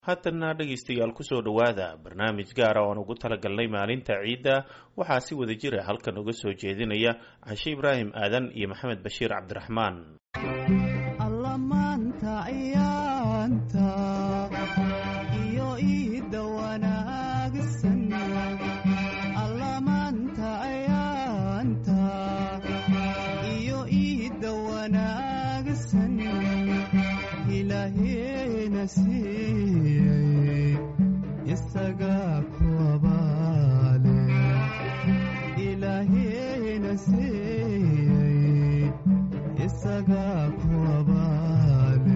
haatanna dhegaystayaal kusoo dhowaada barnaamij gaara oan ugu talagalnay maalinta ciidda waxaa si wada jira halkan uga soo jeedinaya cashe ibraahim aadan iyo maxamed bashiir cabdiraxmaan allamaanta ciyaanta iyo iida wanaagsan allamaanta ciyaanta iyo iida wanaagsan ilaaheena siiyey isagaa ku abaale ilaaheena siiyey isagaa ku abaale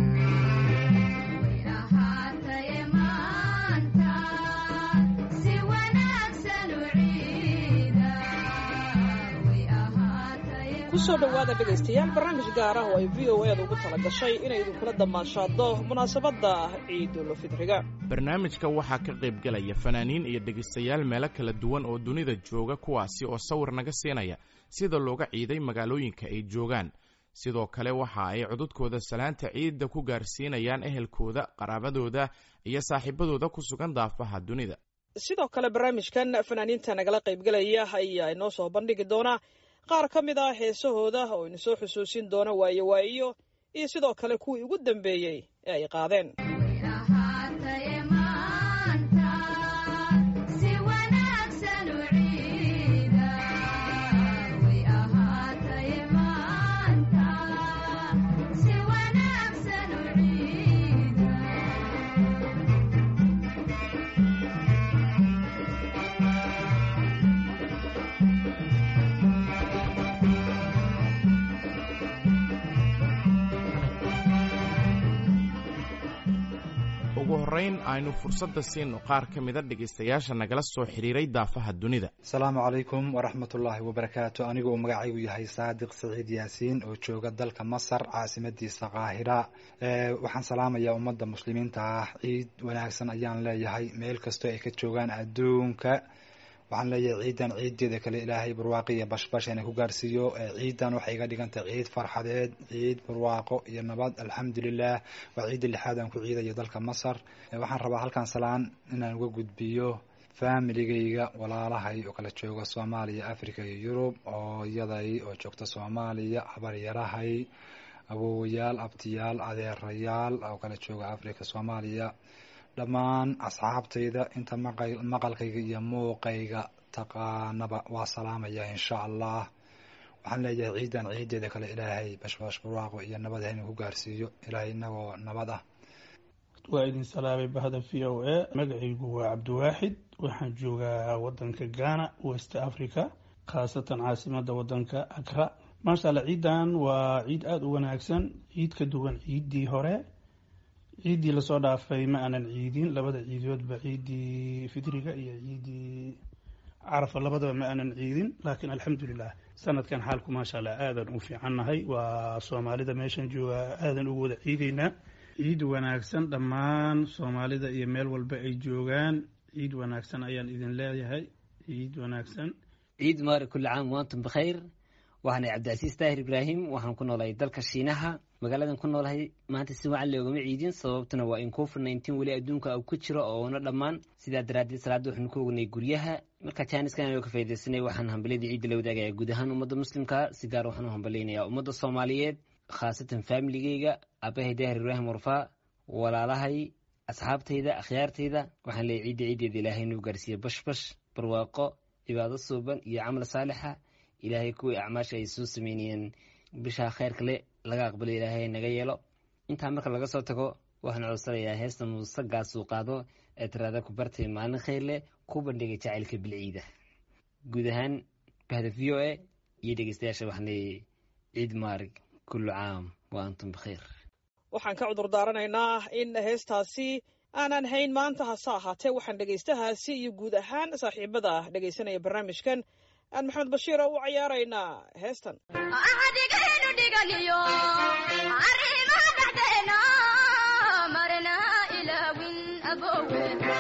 kusoo dhowaada dhegaystayaal barnaamij gaar ah oo ay v o eeda ugu tala gashay inay idinkula damaashaado munaasabadda ciidulfidriga barnaamijka waxaa ka qaybgelaya fanaaniin iyo dhegaystayaal meelo kala duwan oo dunida jooga kuwaasi oo sawir naga siinaya sida looga ciiday magaalooyinka ay joogaan sidoo kale waxa ay codudkooda salaanta ciidda ku gaarsiinayaan ehelkooda qaraabadooda iyo saaxiibadooda ku sugan daafaha dunida sidoo kale barnaamijkan fanaaniinta nagala qaybgelaya ayaa inoo soo bandhigi doona qaar ka mid ah heesahooda oo ina soo xusuusin doona waayo waa'iyo iyo sidoo kale kuwii ugu dambeeyey ee ay qaadeen ugu horrayn aynu fursadda siino qaar ka mida dhegaystayaasha nagala soo xidhiiray daafaha dunida asalaamu calaykum waraxmatullaahi wabarakaatu anigu uu magacaygu yahay saadiq saciid yaasiin oo jooga dalka masar caasimadiisa qaahira waxaan salaamayaa ummadda muslimiinta ah ciid wanaagsan ayaan leeyahay meel kastoo ay ka joogaan adduunka waxaan leeyahay ciidan ciideeda kale ilaahay barwaaqo iyo bashbash ina ku gaarsiiyo ciidan waxay iga dhigantahay ciid farxadeed ciid barwaaqo iyo nabad alxamdulilah waa ciidda lixaad aan ku ciidayo dalka masar waxaan rabaa halkan salaan inaan uga gudbiyo familigayga walaalahay oo kala jooga soomaaliya africa iyo yurub ooyaday oo joogta soomaaliya habaryarahay awowayaal abtiyaal adeerayaal oo kala jooga africa soomaaliya dhammaan asxaabtayda inta maqalkayga iyo muuqayga taqaanaba waa salaamaya insha allah waxaan leeyahay ciidan ciideeda kale ilaahay bashbash barwaaqo iyo nabad haynu ku gaarsiiyo ilaahay inagoo nabad ah waa idin salaamay bahda v o a magacaygu waa cabdiwaaxid waxaan joogaa wadanka ghana west africa khaasatan caasimada wadanka akra maasha alla ciidan waa ciid aada u wanaagsan ciid ka duwan ciiddii hore ciiddii lasoo dhaafay ma aanan ciidin labada ciidoodba ciiddii fidriga iyo ciiddii carafa labadaba ma aanan ciidin laakiin alxamdulilah sanadkan xaalku maasha allah aadan u fiicannahay waa soomaalida meeshan jooga aadan ugu wada ciideynaa ciid wanaagsan dhammaan soomaalida iyo meel walba ay joogaan ciid wanaagsan ayaan idin leeyahay ciid wanaagsan ciid mubarak kulli caam waantum bikhayr waxaanay cabdicasiis daahir ibraahim waxaan ku noolahay dalka shiinaha magaaladan ku noolahay maanta si wacan loogama ciidin sababtuna waa in covid nineteen weli adduunka ku jiro oona dhammaan sidaa daraaddeed salaadda waxaanu ku ognay guryaha marka jaaniskan ka faydaysanay waxaan hambalyadii ciidda la wadaagaya guud ahaan ummadda muslimka si gaar waxaan u hambalyaynayaa ummadda soomaaliyeed khaasatan faamiligeyga aabahay daahir ibraahim warfaa walaalahay asxaabtayda akhyaartayda waxaan leeyahy ciidda ciiddeeda ilaahay inuu gaarsiiye bashbash barwaaqo cibaado suuban iyo camal saalixa ilaahay kuwii acmaasha ay soo sameynayeen bishaa khayrka le laga aqbalo ilaahay naga yeelo intaa marka laga soo tago waxaan codsanayaa heesta muusagaasuu qaado ee tiraada ku bartay maalin khayr leh ku bandhigay jacaylka bilciida guud ahaan bahda v o a iyo dhegeystayaasha waxaan leeyahay ciid maarig kullu caam wa antum bikhayr waxaan ka cudur daaranaynaa in heestaasi aanan hayn maanta hase ahaatee waxaan dhegaystahaasi iyo guud ahaan saaxiibada dhegaysanaya barnaamijkan aan maxamed bashiira u cayaaraynaa heestan axdigaynu dhiganiyo arrimaha dhexdeena marna ilaawin abowe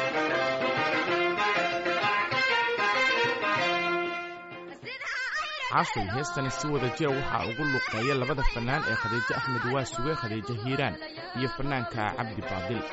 cashay heestani si wada jira waxaa ugu luqeeya labada fannaan ee khadiijo axmed waasuge khadiijo hiiraan iyo fannaanka cabdi baadil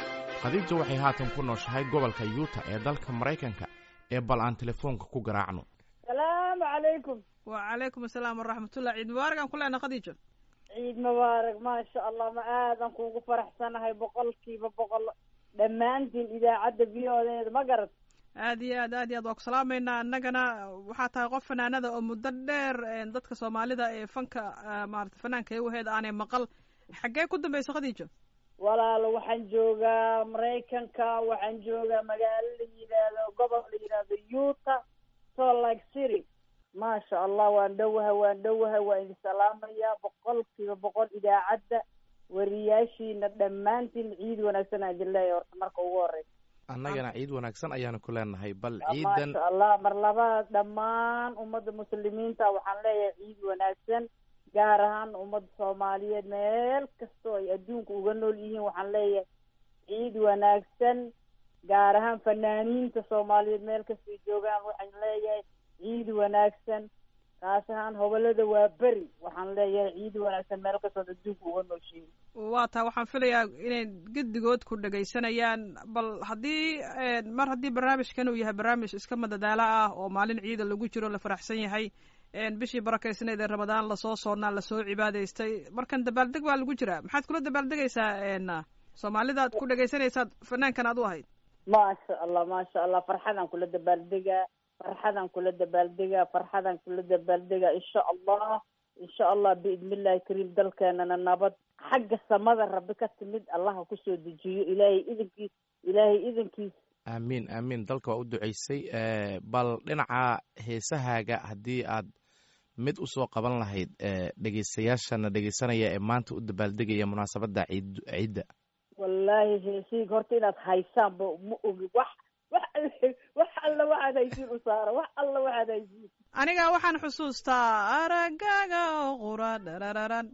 khadiija waxay haatan ku nooshahay gobolka yuuta ee dalka maraykanka ee bal aan telefoonka ku garaacno salaamu calaykum wacalaykum asalaam waraxmatullah ciid mubaarak aan ku leenahay khadiijo ciid mubaarak maasha allah ma aadan kuugu faraxsanahay boqolkiiba boqol dhammaantiin idaacadda biyoodeeda ma garat aad iyo aad aad iyo aad waa ku salaamaynaa annagana waxaa tahay qof fanaanada oo muddo dheer dadka soomaalida ee fanka maarata fanaanka ewaheeda aanay maqal xaggee ku dambaysa khadiijo walaalo waxaan joogaa maraykanka waxaan joogaa magaalo la yidhaahdo gobol la yidhaahdo yuta salt lake city maasha allah waan dhowaha waan dhowaha waan idin salaamayaa boqolkiiba boqol idaacadda wariyaashiina dhammaantiin ciid wanaagsan aan idin leeyahay horta marka ugu horeysa annagana ciid wanaagsan ayaanu ku leenahay bal ciidan maasha allah mar labaad dhammaan ummadda muslimiinta waxaan leeyahay ciid wanaagsan gaar ahaan ummadda soomaaliyeed meel kastoo ay adduunka uga nool yihiin waxaan leeyahay ciid wanaagsan gaar ahaan fanaaniinta soomaaliyeed meel kastay joogaan waxaan leeyahay ciid wanaagsan kaas ahaan hobolada waa beri waxaan leeyahay ciid wanaagsan meel kastood adduunka uga nooshiin waa taa waxaan filayaa inay gedigood ku dhegaysanayaan bal haddii mar haddii barnaamijkan uu yahay barnaamij iska madadaalo ah oo maalin ciida lagu jiro la faraxsan yahay bishii barakaysnayd ee ramadaan lasoo soonnaa lasoo cibaadaystay markan dabaaldeg baa lagu jiraa maxaad kula dabaaldegaysaa soomaalida ad ku dhegaysanaysaad fanaankan aad u ahayd maasha allah maasha allah farxadaan kula dabaaldegaa farxadaan kula dabaaldegaa farxadaan kula dabaaldegaa insha allah insha allah biidni illahi kariim dalkeenana nabad xagga samada rabbi ka timid allaha kusoo dejiyo ilaahay idinkiis ilaahay idinkiis aamiin aamiin dalka waa u duceysay bal dhinaca heesahaaga haddii aad mid usoo qaban lahayd dhegeystayaashana dhegeysanaya ee maanta u dabaaldegaya munaasabadda ciid ciidda wallaahi heesiig horta inaad haysaanba ma ogi wax wax wax alla waxaad haysiin u saara wax alla waxaad haysiin aniga waxaan xusuustaa aragaaga oo qura dharararan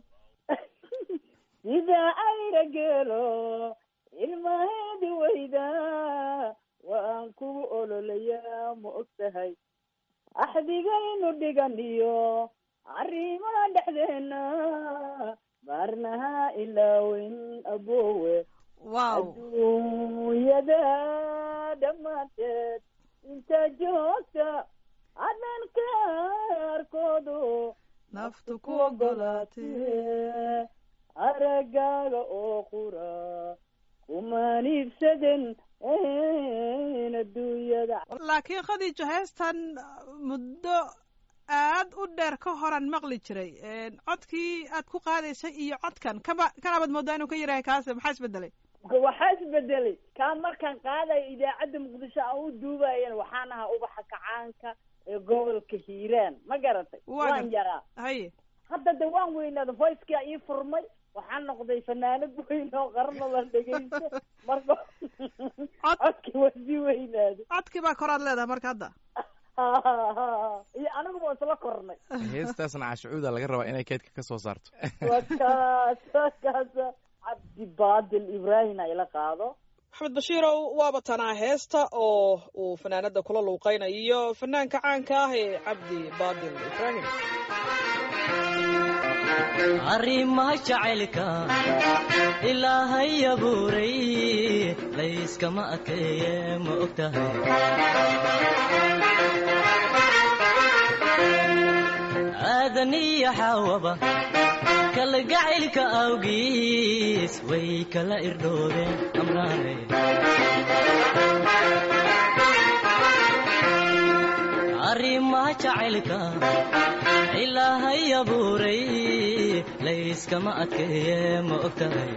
sida ayra geelo ilmaheedi weyda waan kugu ololayaa ma og tahay axdigaynu dhiganiyo arrimaha dhexdeena baarnaha ilaaweyn aboowe wow adduunyada dhammaanteed inta joogta adan kaarkoodu naftu ku ogolaatee aragaaga oo qura kumaan iibsaden adduunyada laakiin khadiijo heestan muddo aad u dheer ka horan maqli jiray codkii aad ku qaadaysay iyo codkan kaba kanabaad moodaa inuu ka yarahay kaase maxaa isbedelay waxaa isbedelay kaa markaan qaadayo idaacadda muqdisho aan u duubayan waxaan ahaa ubaxa kacaanka ee gobolka hiiraan ma garatay waan yaraa haye hadda de waan weynaada voicekaa ii furmay waxaan noqday fanaanad weyn oo qarno la dhegaysto marka codkii waa sii weynaaday codkii baa koraad leedahay marka hadda iyo anigu ba isla kornay heestaasna cashucuuda laga rabaa inay keedka ka soo saarto wakaas wakaasa cabdi baadil ibrahim ayla qaado maxamed bashiirow waaba tanaa heesta oo uu fanaanada kula luuqaynayo fanaanka caanka ah ee cabdi baadil ibrahim arrimaha jacaylka ilaahay abuuray layskama adkeeye ma og tahay aadaniyo xaawaba kalgacaylka awgiis way kala irdhoobeen amraane arrimaha jacaylka ilaahay abuuray layskama adkeeye ma og tahay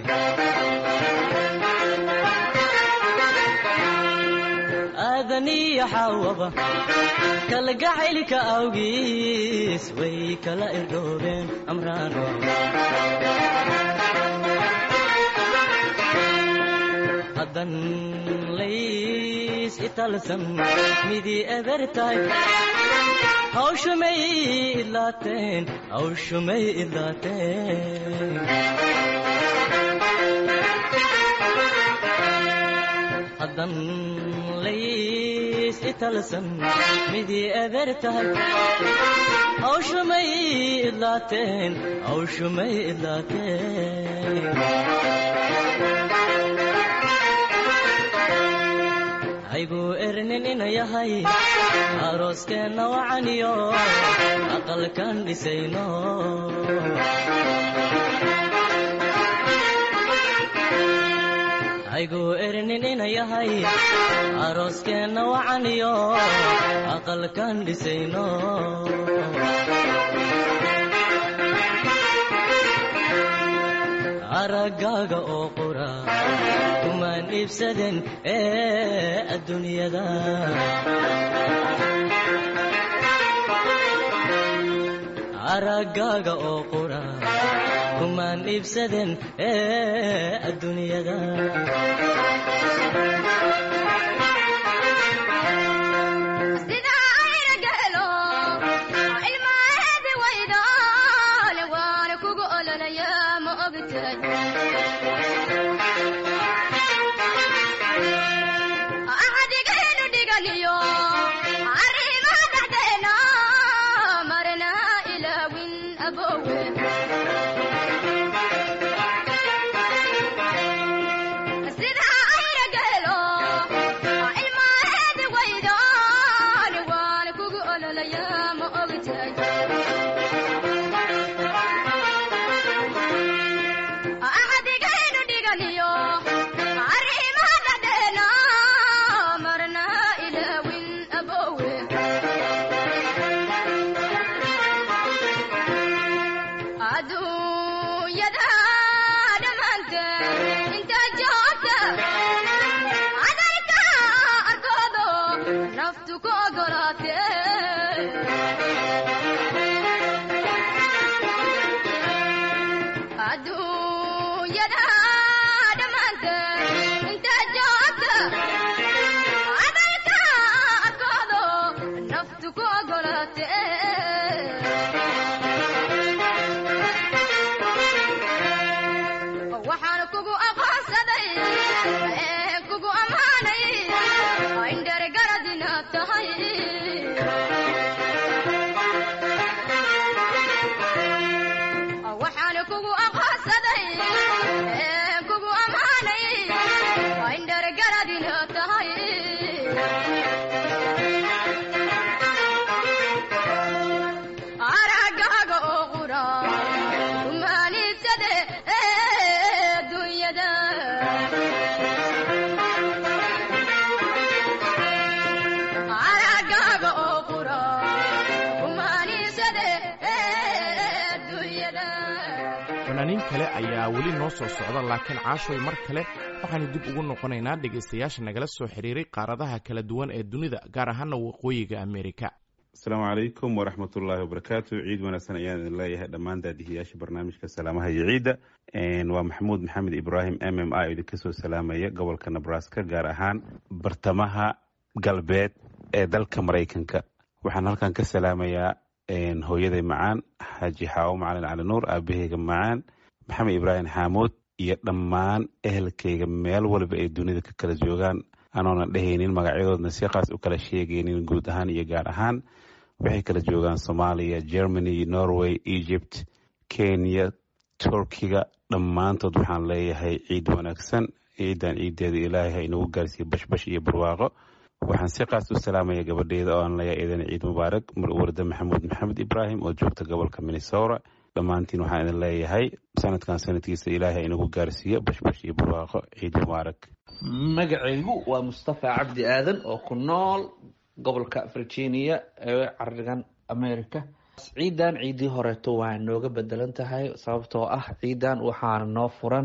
aadaniyo xaawaba kalgacaylka awgiis way kala irdhoobeen amraano haddan lays italsan midii eber tahay hawshumay idlaateen hawshumay idlaateen haddan lays italsan midii eber tahay hawshumay idlaateen hawshumay idlaateen haygu erninin yahay arooskeenna wacaniyo aqalkan dhisayno haygu erninin yahay arooskeenna wacaniyo aqalkan dhisayno araggaaga oo qura kumaan iibsaden ee adduunyada araggaaga oo qura kumaan iibsaden ee adduunyada sida ayna gelo ilmaheedi waydaale waana kugu ololaya ma ogtahay axdigaynu dhiganiyo arrimaha dhexdeena marna ilaawin abowe sida ayna gelo ilmaheedi waydaale waana kugu ololaya ma ogtahay axdigaynu dhiganiyo arrimaha dhexdeena marna ilaawin abowe adduunyada dhammaanteed inta joogta cadalka arkoodo naftu ku ogolaatee adduunyada dhammaanteed inta joogta cadalka arkoodo naftu ku ogolaatee waxaan kugu aqoonsaday ee kugu ammaanay indhergarad inaad tahay waxaan kugu aqoonsaday ee kugu ammaanay indhergarad inaad tahay araggaaga oo qura kumaaniibsade ee dunyada araggaaga oo qura kumaaniibsade ee dunyada fanaaniin kale ayaa weli noo soo socda laakiin caashoy mar kale waxaanu dib ugu noqonaynaa dhegaystayaasha nagala soo xiriiray qaaradaha kala duwan ee dunida gaar ahaana waqooyiga amerika asalaamu calaykum waraxmatullaahi wabarakaatu ciid wanaagsan ayaan idin leeyahay dhammaan daadihiyaasha barnaamijka salaamaha iyo ciidda waa maxamuud maxamed ibraahim m m i oo idinka soo salaamaya gobolka nebraska gaar ahaan bartamaha galbeed ee dalka maraykanka waxaan halkan ka salaamayaa hooyaday macaan xaaji xaawo macalin cali nuur aabaheyga macaan maxamed ibraahim xaamuud iyo dhammaan ehelkayga meel walba ay dunida ka kala joogaan anoona dhehaynin magacyadoodna si qaas u kala sheegaynin guud ahaan iyo gaar ahaan waxay kala joogaan soomaaliya germany norway egypt kenya turkiga dhammaantood waxaan leeyahay ciid wanaagsan ciidan ciideeda ilaahay ha inagu gaarsiiye bashbash iyo barwaaqo waxaan si qaas u salaamaya gabadheeda oo aan leeyahay idan ciid mubaarak warda maxamuud maxamed ibraahim oo joogta gobolka minnesota dhammaantiin waxaan idin leeyahay sanadkan sanadkiisa ilaahay ha inagu gaarsiiyo bashbash iyo barwaaqo ciid mubaarak magacaygu waa mustafa cabdi aadan oo ku nool gobolka virginia ee carigan america ciidan ciidii horeeto waa nooga bedelan tahay sababtoo ah ciidan waxaana noo furan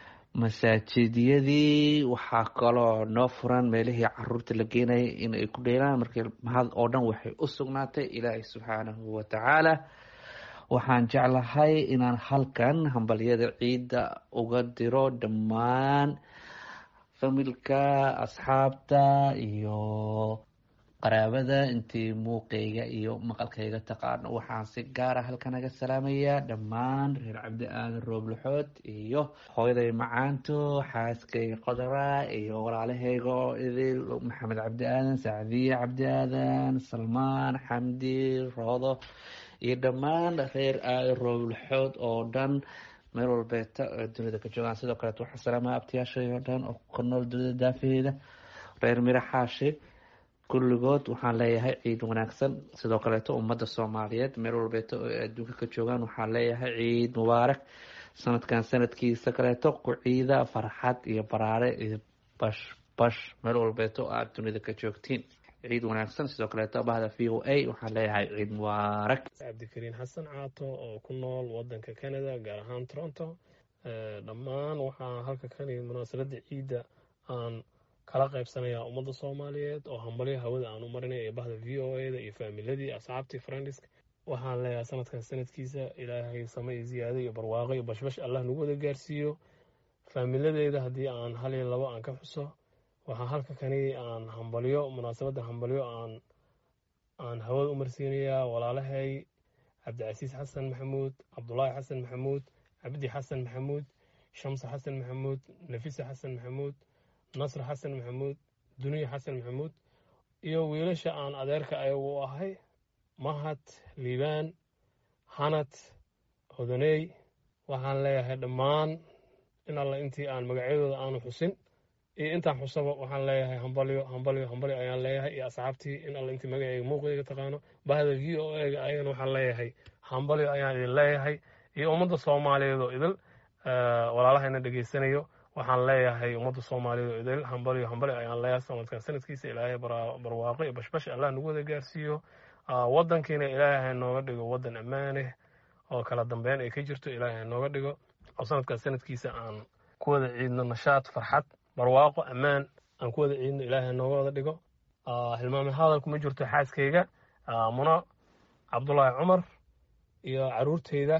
masaajidyadii waxaa kaloo noo furan meelihii caruurta la geenayay in ay ku dheelaan markii mahad oo dhan waxay u sugnaatay ilaahay subxaanahu wa tacaala waxaan jeclahay inaan halkan hambalyada ciidda uga diro dhammaan familka asxaabta iyo qaraabada intii muuqayga iyo maqalkayga taqaano waxaan si gaara halkan aga salaamayaa dhammaan reer cabdi aadan rooblaxood iyo hooyaday macaanto xaaskayga qodara iyo walaalahayga oo idil maxamed cabdi aadan sacdiye cabdi aadan salmaan xamdi roodo iyo dhammaan reer aadan rooblaxood oo dhan meel walbeeta oo dunida ka joogaan sidoo kaleet waxaa salaamaya abtiyaashay oo dhan oo ku nool dunida daafaheeda reer miro xaashi kulligood waxaan leeyahay ciid wanaagsan sidoo kaleeto ummadda soomaaliyeed meel walbeeto oo ay adduunka ka joogaan waxaan leeyahay ciid mubaarak sanadkan sanadkiisa kaleeto ku ciida farxad iyo baraare iyo bash bash meel walbeeto aad dunida ka joogtiin ciid wanaagsan sidoo kaleeto bahda v o a waxaan leeyahay ciid mubaarak cabdikariin xasan caato oo ku nool wadanka canada gaar ahaan toronto dhammaan waxaa halka kani munaasabada ciidda aan kala qaybsanayaa ummadda soomaaliyeed oo hambalyo hawada aan u marinay ee bahda v o a da iyo faamiladii asxaabtii friendisk waxaan leeyahay sanadkan sanadkiisa ilaahay same iyo ziyaado iyo barwaaqo iyo bashbash allah nagu wada gaarsiiyo faamiladeeda haddii aan hal iyo labo aan ka xuso waxaa halka kani aan hambalyo munaasabadda hambalyo aan aan hawada u marsiinayaa walaalahay cabdicasiis xasan maxamuud cabdulaahi xasan maxamuud cabdi xasan maxamuud shamse xasan maxamuud nafisa xasan maxamuud nasr xasan maxamuud duniya xasan maxamuud iyo wiilasha aan adeerka ayagu u ahay mahad liibaan hanad hodaney waxaan leeyahay dhammaan in alla intii aan magacyadooda aanu xusin iyo intaan xusaba waxaan leeyahay hambalyo hambalyo hambalyo ayaan leeyahay iyo asxaabtii in alla intii magaceyga muuqdayga taqaano bahda v o a ga ayagana waxaan leeyahay hambalyo ayaan idin leeyahay iyo ummadda soomaaliyeed oo idil walaalahayna dhegeysanayo waxaan leeyahay ummadda soomaaliyeed oo idil hambalyo hambalyo ayaan leeyahay sanadkan sanadkiisa ilaahay barwaaqo iyo bashbash allah nagu wada gaarsiiyo wadankiina ilaahay nooga dhigo wadan ammaaneh oo kala dambeyn ay ka jirto ilaahay nooga dhigo oo sanadkan sanadkiisa aan ku wada ciidno nashaad farxad barwaaqo ammaan aan ku wada ciidno ilaahay nooga wada dhigo hilmaame hadalku ma jirto xaaskayga muno cabdulaahi cumar iyo caruurteyda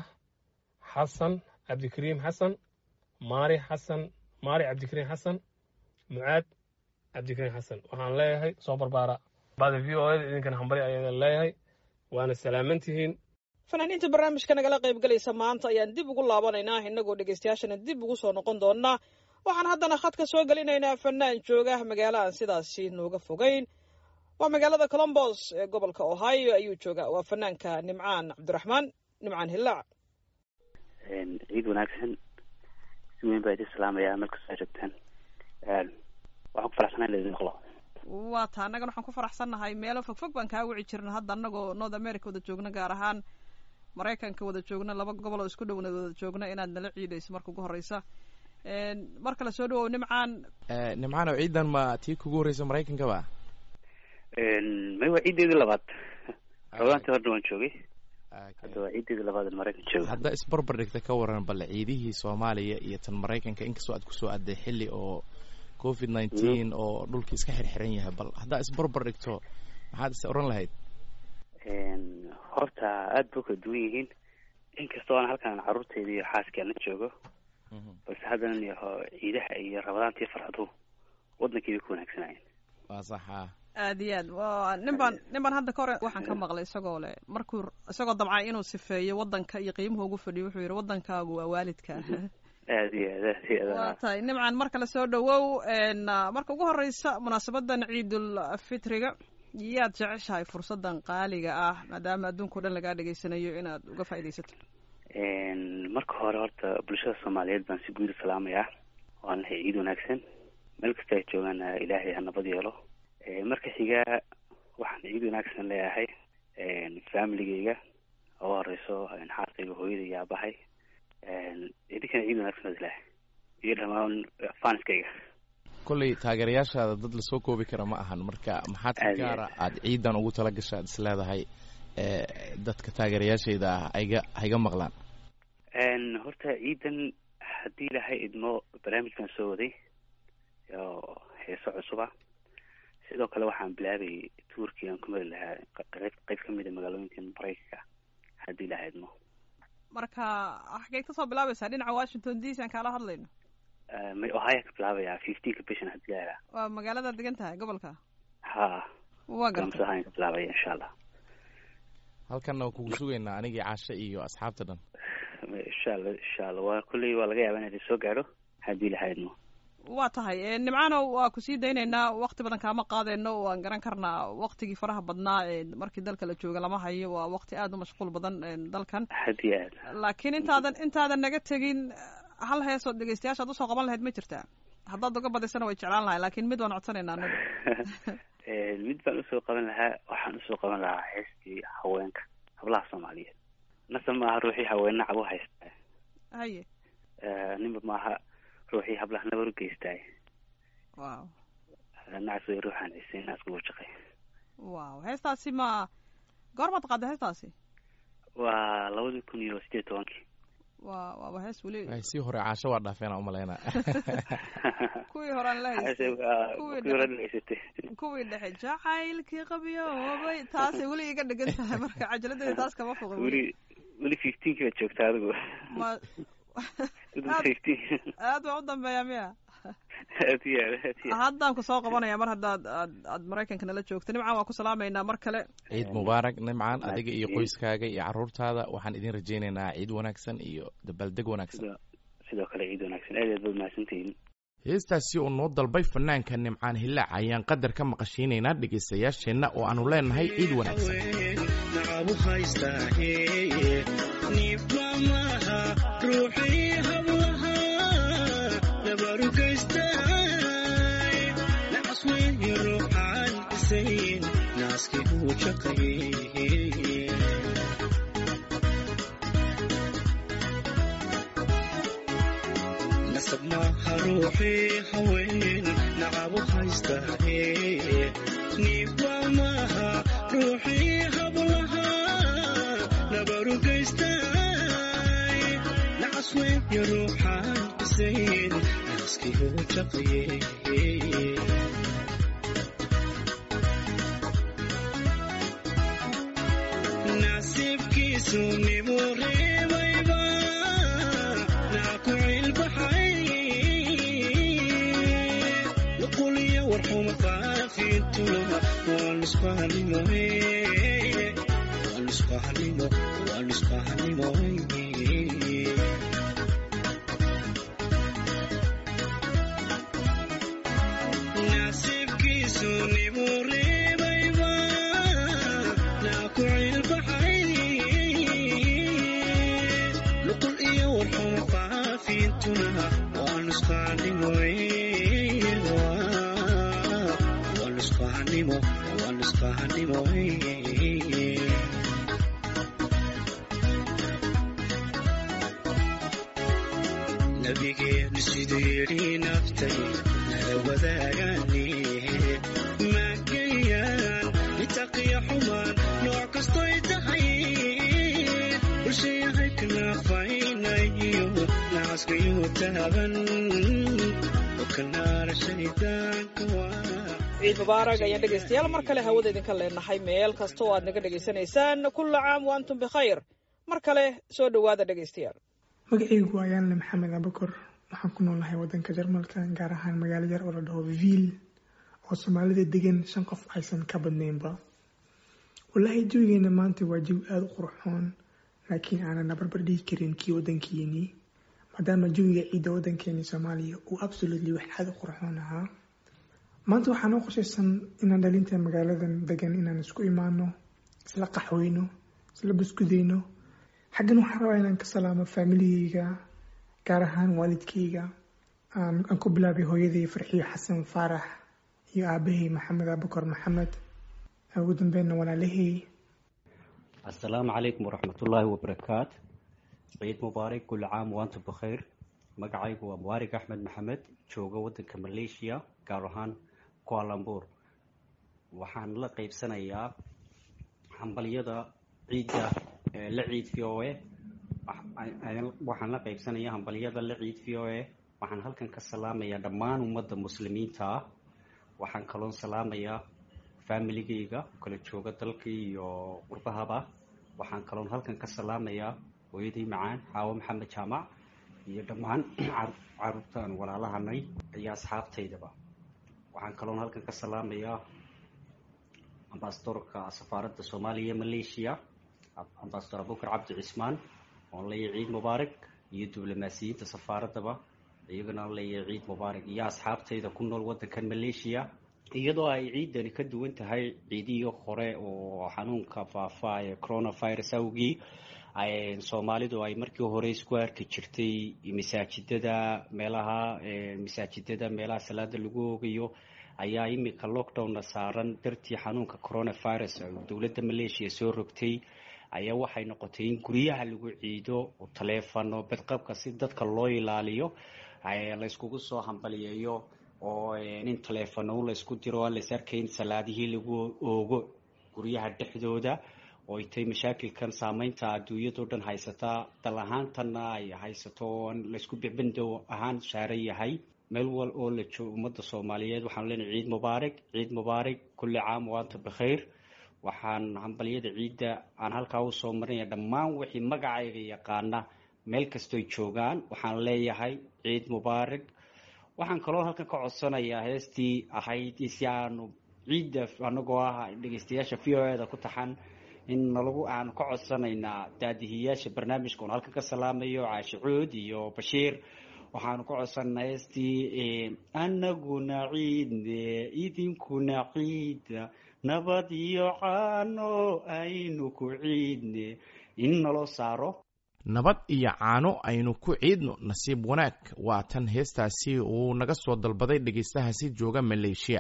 xasan cabdikariim xasan maari xasan maari cabdikariim xasan mucaad cabdikariim xasan waxaan leeyahay soo barbaara bada v o da idinkana hambalyo ayaan leeyahay waana salaamantihiin fanaaniinta barnaamijka nagala qayb galaysa maanta ayaan dib ugu laabanaynaa innagoo dhegeystayaashana dib ugu soo noqon doonaa waxaan haddana khadka soo gelinaynaa fanaan jooga magaalo aan sidaasi nooga fogeyn waa magaalada colombos ee gobolka ohio ayuu joogaa waa fanaanka nimcaan cabdiraxmaan nimcaan hillaac ciid wanaagsan si weyn baa idin salaamayaa meel kastoo joogtaan waxaan ku faraxsanaa in laidin maqlo waa taa annagana waxaan ku faraxsannahay meelo fogfog baan kaa wici jirna hadda annagoo north america wada joogna gaar ahaan maraykanka wada joogna laba gobol oo isku dhowna wada joogna inaad nala ciidayso marka ugu horeysa mar kale soo dhawow nimcaan nimcaan oo ciidan ma tii kugu horreysa maraykanka ba may waa ciiddeedii labaad xoogaantii horna waan joogay hadda waa ciiddeedii labaad in maraykan jooga hadda isbarbar dhigta ka waran bale ciidihii soomaaliya iyo tan maraykanka inkastoo aad kusoo adday xilli oo covid nineteen oo dhulkii iska xirxiran yahay bal haddaa isbarbar dhigto maxaad is oran lahayd horta aada ba kala duwan yihiin inkastoo aan halkan carruurteyda iyo xaaskii la joogo balse haddana yaho ciidaha iyo rabadaantii farxaduhu wadankii bay ku wanaagsanayeen waa saxa aad iyo aad wa nin baan nin baan hadda ka hore waxaan ka maqlay isagoo le markuu isagoo damcay inuu sifeeyo wadanka iyo qiimuhu ugu fadhiyo wuxuu yihi wadankaagu waa waalidka aad iyo aad aad iyo waa aad tahay nimcan mar kale soo dhawow marka ugu horeysa munaasabadan ciidul fitriga yaad jeceshahay fursadan qaaliga ah maadaama adduunka o dhan lagaa dhegeysanayo inaad uga faaidaysato marka hore horta bulshada soomaaliyeed baan si guud u salaamayaa waan lahay ciid wanaagsan meel kasta ay joogaan ilaahay ha nabad yeelo marka xiga waxaan ciid wanaagsan leeyahay familigeyga ugu horeyso xaaskayga hooyada iyo aabahay idinkana ciid wanaagsan ad ilahay iyo dhamaan fanskayga kolley taageerayaashaada dad lasoo koobi kara ma ahan marka maxaad ka Aad iyo gaara aad ciidan ugu tala gasha ad is leedahay dadka taageerayaashayda ah hayga hayga maqlaan horta ciidan haddii ilahay idmo barnaamijkan soo waday oo heeso cusuba sidoo kale waxaan bilaabay tuurkii aan ku mari lahaa qayb qayb ka mid a magaalooyinkan maraykanka haddii ilahay idmo marka xageed kasoo bilaabaysaa dhinaca washington d c aan kaala hadlayno may ohaya ka bilaabaya fifteenka bishan haddii ilahay waa magaaladaad degan tahay gobolka ha waa garta gamsahaan ka bilaabaya insha allah halkanna waan kugu sugaynaa anigii caashe iyo asxaabta dhan insha allah insha allah waa kulley waa laga yaabaa in idin soo gaadho haddii ilahay idmo waa tahay nimcaano waa kusii daynaynaa wakti badan kaama qaadayno waan garan karnaa waktigii faraha badnaa markii dalka la jooga lama hayo waa wakti aada u mashquul badan dalkan haddii aad laakiin intaadan intaadan naga tegin hal heesood dhegeystayaashaad usoo qaban lahayd ma jirtaa haddaad uga badisana way jeclaan lahay laakiin mid waan codsanaynaa anagu mid baan usoo qaban lahaa waxaan usoo qaban lahaa heestii haweenka hablaha soomaaliyeed nasa maaha ruuxii haweenna cabu haystaa haye ninba maaha ruuxii hablaha nabar u geystaa wow nacas way ruuxaan ciise naas kugu shaqay wow heestaasi ma goormaad qaadda heestaasi waa labadii kun iyo sideed tobankii waa waaba hees weli Ay, sii hore caasho waa dhaafeen umalaynaa kuwii horaan la haystay kuwii kuwii hore dhexe dhageysatay kuwii dhexe jacaylkii qabyoobay taasay weli iga dhigan tahay marka cajaladdeeda taas kama foqo weli weli fifteenkii baad joogtaa adigu ma aad fifteen aad waa u dambeeyaa miya aad iyo aad aad iyo aad haddaan ku soo qabanaya mar haddaad aad aad maraykanka nala joogto nimcan waa ku salaamaynaa mar kale ciid mubaarak nimcan adiga iyo qoyskaaga iyo caruurtaada waxaan idin rajaynaynaa ciid wanaagsan iyo dabaaldeg wanaagsan sidoo sidoo kale ciid wanaagsan aad iyo aad baad mahadsantihiin heestaasi oo noo dalbay fanaanka nimcaan hillaac ayaan qadar ka maqashiinaynaa dhegaystayaasheenna oo aanu leenahay ciid wanaagsan nacabu haystaahe niibba maaha ruuxii hablaha nabaru geystaay nacas weeye ruuxaan isayn naaskii uu shaqaye nasab maaha ruuxii haween nacabu haystaahe niibba maaha ruuxii hablaha nabaru geystaay nacas weeye ruuxaan isayn naaskii uu shaqaye nasiibkiisu nibuu reebayba naa ku cilbaxay nuquliyo warxuma qaafintuluma waan isfahanimoe waan isfahanimo waan isfahanimoe nasiibkiisu nibuu reebayba naa ku cilbaxay nuqul iyo warxuma qaafintuna waan isfahanimoe waan isfahanimo waan isfahanimoe nabigeenu siduu yidhi naftay nala wadaagaane maagayaan itaqiyo xumaan nooc kastoy tahay bulshayahay kanaafaynayo nacaskayuu taaban oo kanaara shaydaanka waa ciid mubaarak ayaan dhegaystayaal mar kale hawada idinka leenahay meel kasta oo aad naga dhegaysanaysaan kulla caam wa antum bikhayr mar kale soo dhowaada dhegaystayaal magacaygu waa yaanle maxamed abakor waxaan ku noolahay wadanka jarmalka gaar ahaan magaalo yar oo la dhaho viil oo soomaalida degan shan qof aysan ka badnaynba wallaahi jawigeena maanta waa jawi aada u qurxoon laakiin aanan nabarbar dhigi karin kii wadankeennii maadaama jawiga ciidda wadankeeni soomaaliya uu absolutely wax aada u qurxoon ahaa maanta waxaa noo qorshaysan inaan dhalinta magaaladan degan inaan isku imaano isla qaxweyno isla buskudeyno xaggan waxaan rabaa inaan ka salaamo faamiligeyga gaar ahaan waalidkeyga aan aan ku bilaabay hooyaday farxiyo xasan faarax iyo aabahay maxamed abukar maxamed ugu dambeynna walaalahey السلام عليكم ورحمة الله وبركاته عيد مبارك كل عام وأنتم بخير magacaygu waa mubaarig axmed maxamed jooga wadanka maleeshiya gaar ahaan kualambuur waxaan la qeybsanayaa hambalyada ciidda ee la ciid v o a waxaan la qeybsanayaa hambalyada la ciid v o a waxaan halkan ka salaamayaa dhammaan ummadda muslimiinta ah waxaan kaloon salaamayaa faamiligeyga kala jooga dalkii iyo qurbahaba waxaan kaloon halkan ka salaamayaa hooyadii macaan xaawo maxamed jaamac iyo dhammaan caruurtaan walaalahanay iyo asxaabtaydaba waxaan kaloon halkan ka salaamayaa ambasadorka safaaradda soomaaliya maleeshiya ambasador abukar cabdi cismaan oon leeyahay ciid mubaarak iyo diblomaasiyiinta safaaraddaba iyagana aan leeyahay ciid mubaarak iyo asxaabtayda ku nool wadankan maleeshiya iyadoo ay ciidani ka duwan tahay ciidihii hore oo xanuunka faafa ee coronavirus awgii soomaalidu ay markii hore isku arki jirtay masaajidada meelaha masaajidada meelaha salaada lagu oogayo ayaa imika lockdowna saaran dartii xanuunka coronavirus dowladda malaysia soo rogtay ayaa waxay noqotay in guryaha lagu ciido taleefano badqabka si dadka loo ilaaliyo layskugu soo hambaliyeeyo oo in taleefano laysku diro aan lays arkayn salaadihii lagu oogo guryaha dhexdooda oo ay tahay mashaakilkan saameynta adduunyadao dhan haysataa dal ahaantanna ay haysato oo laysku bicbindow ahaan saaran yahay meel wal oo la joogo ummadda soomaaliyeed waxaanu leenahay ciid mubaarak ciid mubaarak kulli caam waanta bikhayr waxaan hambaliyada ciidda aan halkaa usoo marinaya dhammaan wixii magacayga yaqaana meel kastoy joogaan waxaan leeyahay ciid mubaarak waxaan kaloo halkan ka codsanayaa heestii ahayd si aanu ciidda anagoo ah dhegeystayaasha v o eda ku taxan in nalagu aanu ka codsanaynaa daadihiyaasha barnaamijka oon halkan ka salaamayo caashi cuud iyo bashiir waxaanu ka codsanaa heestii anaguna ciidne idinkuna ciida nabad iyo caano aynu ku ciidne in naloo saaro nabad iyo caano aynu ku ciidno nasiib wanaag waa tan heestaasi uu naga soo dalbaday dhegaystahaasi jooga maleeshiya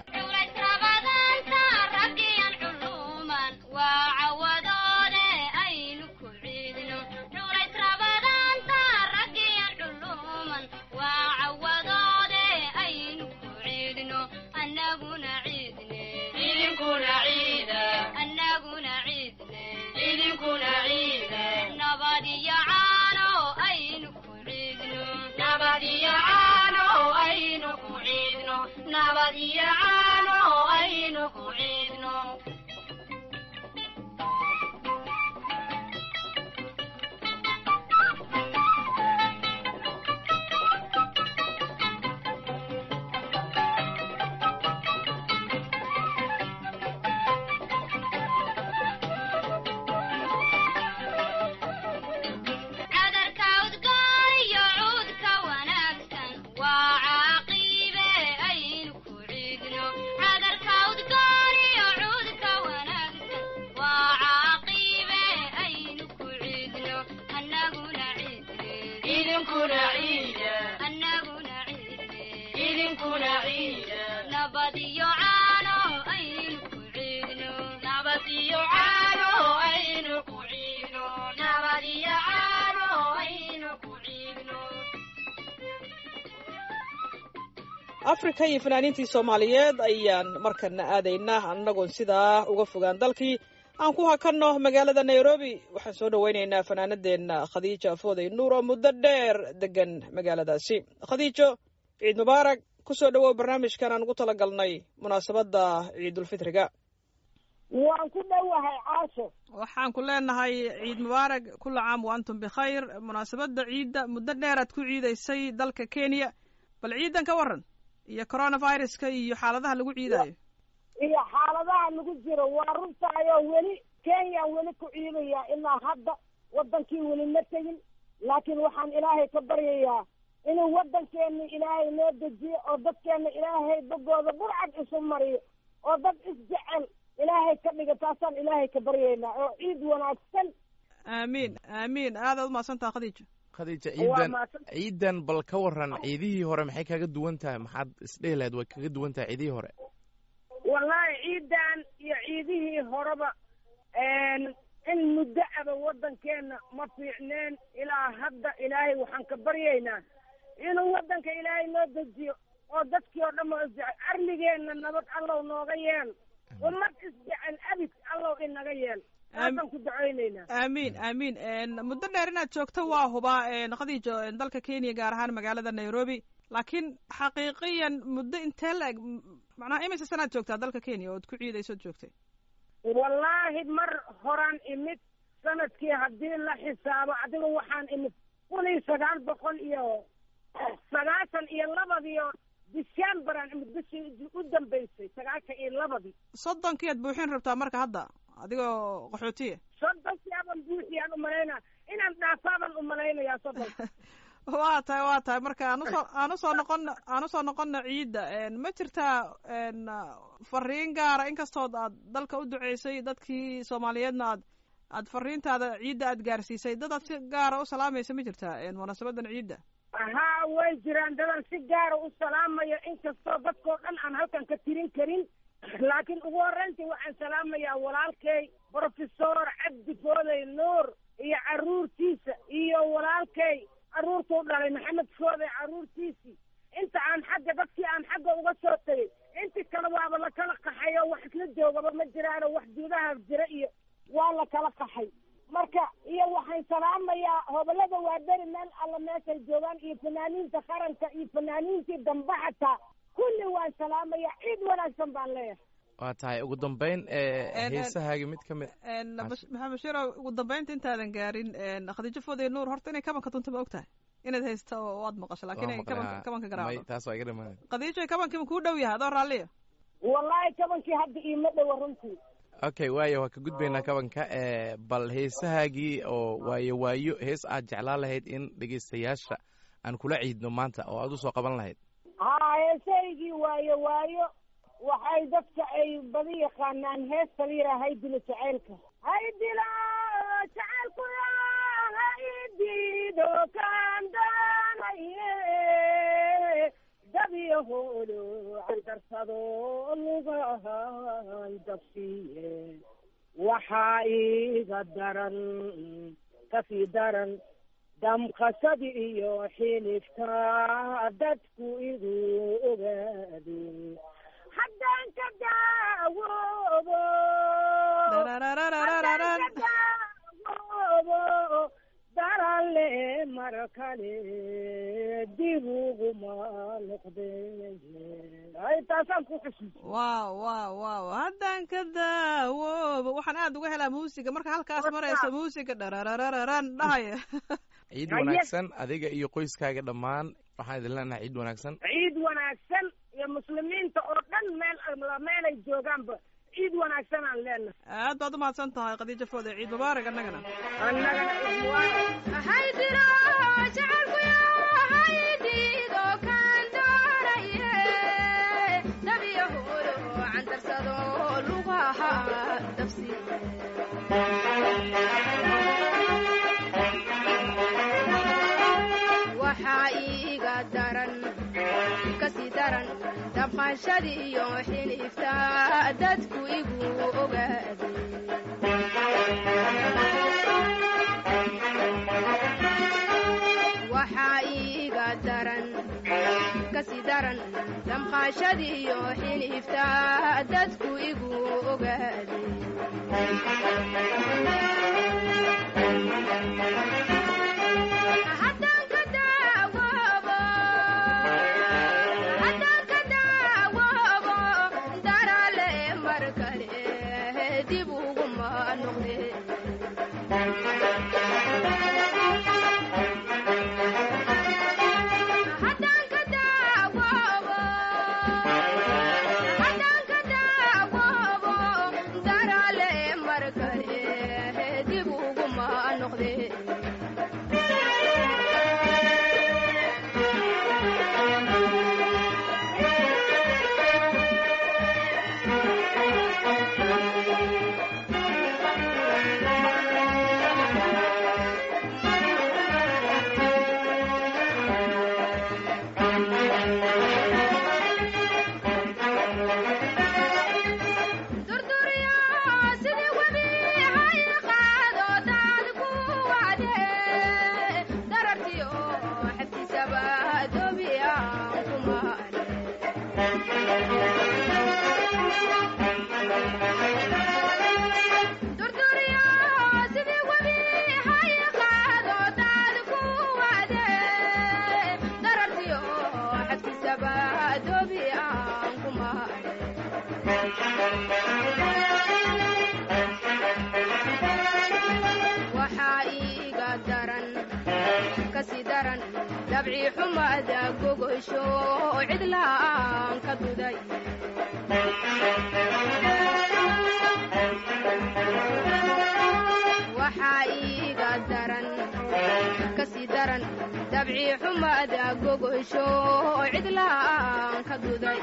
afrika iyo fanaaniintii soomaaliyeed ayaan markana aadaynaa annagoon sidaa uga fogaan dalkii aan ku hakanno magaalada nairobi waxaan soo dhoweynaynaa fanaanadeenna khadiijo afooday nuur oo muddo dheer degan magaaladaasi khadiijo ciid mubaarak kusoo dhawow barnaamijkan aan ugu tala galnay munaasabadda ciidulfitriga waan ku dhowahay caasho waxaan ku leenahay ciid mubaarak kula caam wa antum bikhayr munaasabadda ciidda muddo dheeraad ku ciidaysay dalka kenya bal ciidan ka waran iyo coronaviruska iyo xaaladaha lagu ciidayo iyo xaaladaha lagu jiro waa runtaayoo weli kenyaan weli ku ciidayaa ilaa hadda waddankii weli ma tegin laakiin waxaan ilaahay ka baryayaa inuu waddankeena ilaahay noo dejiyo oo dadkeena ilaahay bogooda burcad isu mariyo oo dad isjecel ilaahay ka dhiga taasaan ilaahay ka baryaynaa oo ciid wanaagsan aamiin aamiin aadaad umahadsantaha khadiijo khadiija ciidan ciidan bal ka waran ciidihii hore maxay kaga duwan tahay maxaad isdhehi lahayd way kaga duwan tahay ciidihii hore wallaahi ciidan iyo ciidihii horeba in muddo aba waddankeena ma fiicneen ilaa hadda ilaahay waxaan ka baryaynaa inuu waddanka ilaahay noo dejiyo oo dadkii oo dhan oo isjecel arligeenna nabad allow nooga yeel ummad isjecel abid allow inaga yeel taasaan ku ducaynaynaa aamiin aamiin muddo dheer inaad joogto waa hubaa khadiijo dalka kenya gaar ahaan magaalada nairobi laakiin xaqiiqiyan muddo intee la eg macnaha imise sanaad joogtaa dalka kenya ood ku ciidaysood joogtay wallaahi mar horaan imid sanadkii haddii la xisaabo adiga waxaan imid kun iyo sagaal boqol iyo sagaashan iyo labadiio decemberan imid bishii u dambeysay sagaashan iyo labadii soddonkii aad buuxin rabtaa marka hadda adigoo qaxootiya soddonkii aban buuxiyaan umalaynaa inaan dhaafaaban umalaynayaa soddonka waa tahay waa tahay marka aan usoo aan usoo noqono aan usoo noqono ciidda ma jirtaa fariin gaara inkastood aad dalka u duceysay dadkii soomaaliyeedna aad aad fariintaada ciidda aad gaarsiisay dad aad si gaara u salaamaysa ma jirtaa munaasabadan ciidda haa way jiraan dadan si gaara u salaamayo inkastoo dadkoo dhan aan halkan ka tirin karin laakiin ugu horreyntii waxaan salaamayaa walaalkay brofesor cabdi foodey nuur iyo carruurtiisa iyo walaalkay carruurtuu dhalay maxamed foodey carruurtiisii inta aan xagga dadkii aan xagga uga soo tegay inti kale waaba la kala qaxay oo wax isla joogaba ma jiraano wax gudaha jira iyo waa la kala qaxay marka iyo waxaan salaamayaa hobolada waadari meel alla meeshay joogaan iyo fanaaniinta qaranka iyo fanaaniintii dambe xataa kulli waan salaamayaa ciid wanaagsan baan leeyahay waa tahay ugu dambeyn heesahaagi mid ka mid maxamed bashiiro ugu dambeynta intaadan gaarin khadiijo foodey nuur horta inay kabanka tunta ma og tahay inaad haysta oo aad maqasho lakin inay kabanka kabanka garaacdo taas waa iga dhamaan khadiijo kabankiima kuu dhow yahay adoo raalliya wallaahi kabankii hadda iima dhowa runtii okay waayo waa ka gudbaynaa kabanka bal heesahaagii oo waayo waayo hees aad jeclaan lahayd in dhegeystayaasha aan kula ciidno maanta oo aad usoo qaban lahayd haa heesahaygii waayo waayo waxay dadka ay badi yaqaanaan heesta la yidhaha haydilo jacaylka haydilo jacaylku haydido kaan daanaye dabyahoolo andarsado lugahay dabsiye waxaa iga daran kasii daran damqasadi iyo xilifta dadku igu ogaado haddaan ka daawoobo haddaan ka daawoobo darale mar kale dib uguma noqde ay taasaan ku xusuus wow wow wow haddaan ka daawoobo waxaan aad uga helaa muusiga marka halkaas marayso muusiga dhararararan dhahaya ciid wanaagsan adiga iyo qoyskaaga dhammaan waxaan idin leenahay ciid wanaagsan ciid wanaagsan iyo muslimiinta oo dhan meel meelay joogaanba ciid wanaagsan aan leenahay aad baad umahadsan tahay khadiijo foode ciid mubaarak annagana annagana ciid mubaarak haydiro jacaylku haydido kaan doonaye dabyahulo candarsado lugaha dabsiye waxaa iiga daran kasii daran dabqaanshadii iyo xilifta dadku igu ogaaday waxaa iiga daran kasii daran damqaashadii iyo xilifta dadku igu ogaaday haddaan ka daawoobo haddaan ka daawoobo darale mar kale dib uguma noqde haddaan ka daawoobo haddaan ka daawoobo darale mar kale dib uguma noqde durduryo sidii webi hay qaado daad ku wade darartiyo xabtisaba doobiyaan kumaale durduryo sidii webi hay qaado daad ku wade darartiyo xabtisaba doobiyaan kumaale waxaa iiga daran kasii daran dabci xumada gogosho cidlaan ka duday waxaa iiga daran kasii daran dabci xumada gogosho cidlaan ka duday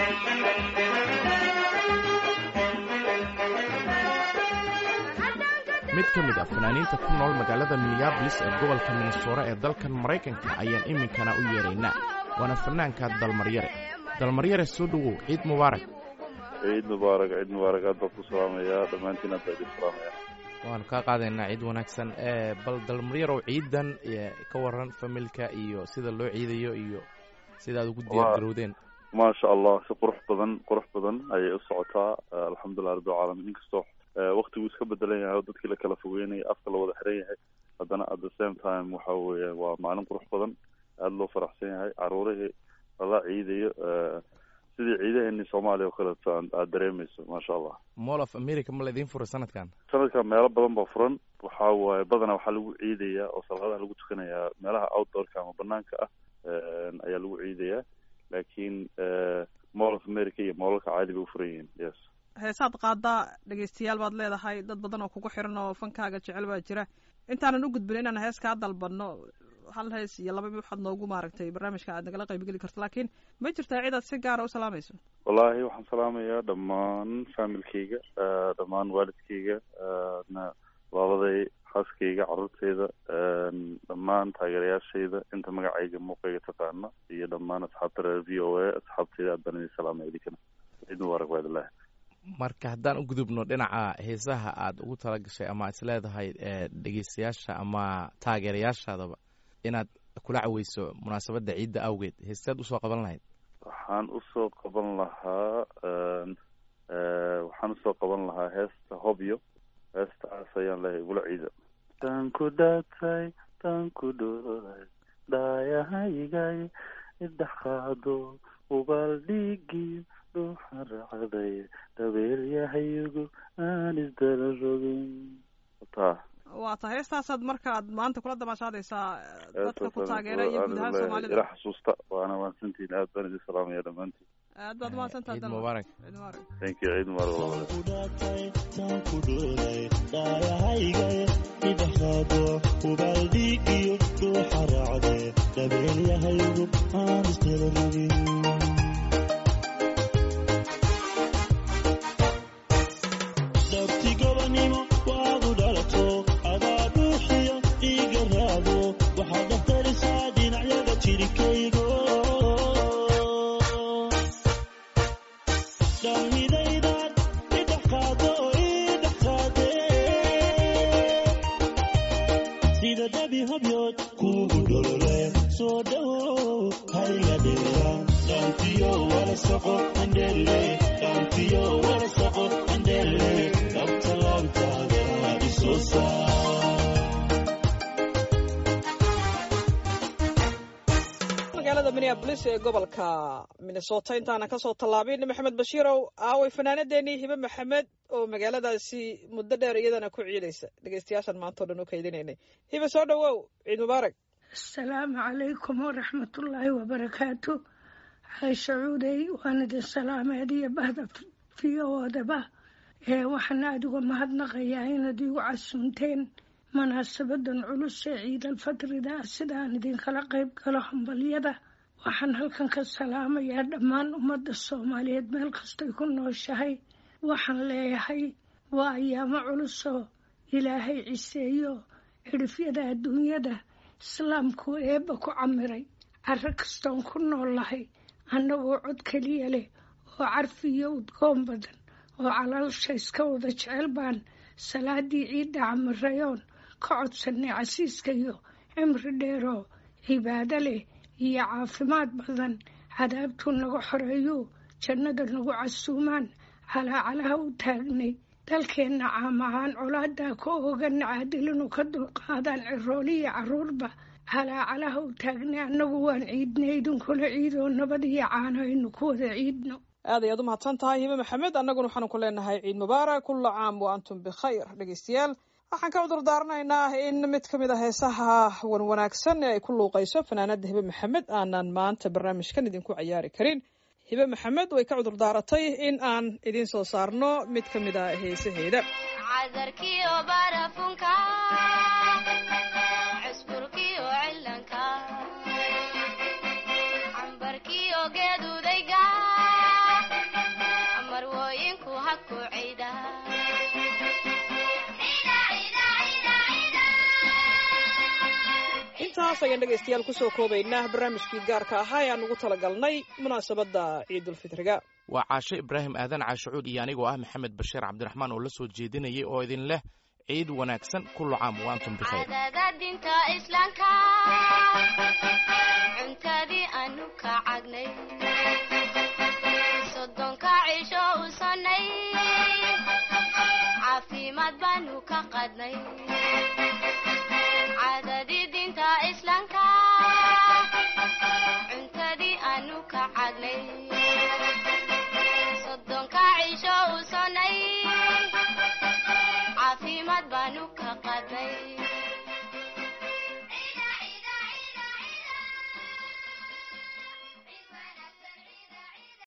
haddaan mid ka mid ah fanaaniinta ku nool magaalada minneabolis ee gobolka minnesota ee dalkan maraykanka ayaan iminkana u yeeraynaa waana fanaanka dalmaryare dalmaryare soo dhowow ciid mubaarak ciid mubaarak ciid mubaarak aad baan ku salaamayaa dhammaantiin aad baa idin salaamaya waanu kaa qaadaynaa ciid wanaagsan ee bal dalmaryarow ciidan ka waran familka iyo sida loo ciidayo iyo sida aad ugu diyaar garowdeen maasha allah si qurux badan qurux badan ayay u socotaa alxamdulilah rabbi alcaalamiin inkastoo waktigu iska bedelan yahay oo dadkii la kala fogeynaya afka la wada xiran yahay haddana at the same time waxa weeye waa maalin qurux badan aada loo faraxsan yahay caruurihii lala ciidayo sidii ciidaheeni soomaaliya oo kaleeto aad dareemeyso maasha allah mall of america ma laydin furay sanadkan sanadkan meelo badan baa furan waxa waaye badanaa waxaa lagu ciidayaa oo salaadaha lagu tukanayaa meelaha outdoorka ama banaanka ah ayaa lagu ciidayaa laakiin mall of america iyo moolalka caadi bay u furan yihiin yes heesaad qaadaa dhegeystayaal baad leedahay dad badan oo kugu xiran oo fankaaga jecel baa jira intaanan u gudbin inaan hees kaa dalbanno hal hees iyo laba waxaad noogu maaragtay barnaamijka aad nagala qaybgeli karto laakiin ma jirtaa cid aad si gaara u salaamayso wallaahi waxaan salaamayaa dhammaan familkayga dhammaan waalidkayga labaday xaaskayga carruurtayda dhammaan taageerayaashayda inta magacayga muuqayga taqaana iyo dhammaan asxaabta reer v o a asxaabtayda aad baan idin salaamaya idinkana ciid mubaarak waadilahi marka haddaan u gudubno dhinaca heesaha aad ugu tala gashay ama is leedahay dhegeystayaasha ama taageerayaashaadaba inaad kula caweyso munaasabadda ciidda awgeed heestaad usoo qaban lahayd waxaan usoo qaban lahaa waxaan usoo qaban lahaa heesta hobyo heestaas ayaan lehay igula ciida tanku dhatay tanku dhoolay dhaayahaygay idhex qaado ubaldhigi dhuuxa racday dhabeelyahayigu aan isdala rogin taa waa ta heestaasaad markaad maanta kula damaashaadaysaa dadka ku taageera iyo guud ahaan soomaalida ila xasuusta waana mahadsantihin aad baan idin salaamaya dhammaantiin aad baad mahadsantaha ciid mubaarak ciid mubaarak thank you ciid mubaarak ubaldhigiyo dhuuxa raacde dhabeelyahaygu aan isdala rogin magaalada minneabolis ee gobolka minnesota intaanan kasoo tallaabin maxamed bashiirow aaway fanaanadeenii hibe maxamed oo magaaladaasi muddo dheer iyadana ku ciidaysa dhegeystayaashan maanta o dhan u kaydinaynay hibe soo dhowow ciid mubaarak asalaamu calaykum waraxmatullaahi wabarakaatu caysha cuudey waan idin salaamay adiyo bahda fiyoodaba ee waxaan aada uga mahadnaqayaa inaad igu casuunteen munaasabadan culus ee ciidalfadrida sidaan idinkala qayb galo hambalyada waxaan halkan ka salaamayaa dhammaan ummadda soomaaliyeed meel kastay ku nooshahay waxaan leeyahay waa ayaamo culusoo ilaahay ciseeyo cidhifyada adduunyada islaamku eebba ku camiray caro kastoon ku noollahay annagoo cod keliya leh oo carfi iyo udgoon badan oo calaalsha iska wada jecel baan salaadii ciidda camirayoon ka codsanay casiiska iyo cimri dheeroo cibaado leh iyo caafimaad badan cadaabtuu naga xoreeyuu jannada nagu casuumaan calaacalaha u taagnay dalkeenna caam ahaan colaadaa ka oogana caadilinu ka dulqaadaan cirooliya carruurba calaacalaha u taagnay annagu waan ciidnay idinkula ciidoo nabad iyo caano aynu ku wada ciidno aad ayaad u mahadsan tahay hibe maxamed annaguna waxaanu ku leenahay ciid mubaarak kulla caam wa antum bikhayr dhegeystayaal waxaan ka cudur daaranaynaa in mid ka mid a heesaha wan wanaagsan ee ay ku luuqayso fanaanada hibe maxamed aanan maanta barnaamijkan idinku cayaari karin hibe maxamed way ka cudur daaratay in aan idiin soo saarno mid ka mid a heesaheeda cadarkiyo barafunka cusburkiyo cilanka cambarkiyo geedudayga marwooyinku ha ku cayda intaas ayaan dhegaystayaal kusoo koobaynaa barnaamijkii gaarka ahaa ee aan ugu talagalnay munaasabadda ciidulfitriga waa caashe ibraahim aadan caashacuud iyo anigoo ah maxamed bashiir cabdiraxmaan oo la soo jeedinayay oo idin leh ciid wanaagsan kullu caam wa antum bikhayr cadada dinta islaamka cuntadii aanu ka cagnay soddonka cisho u sonnay caafimaad baanu ka qadnay cadadii dinta islaamka cuntadii aanu ka cagnay soddonka cisho u sonnay caafimaad baanu ka qadnay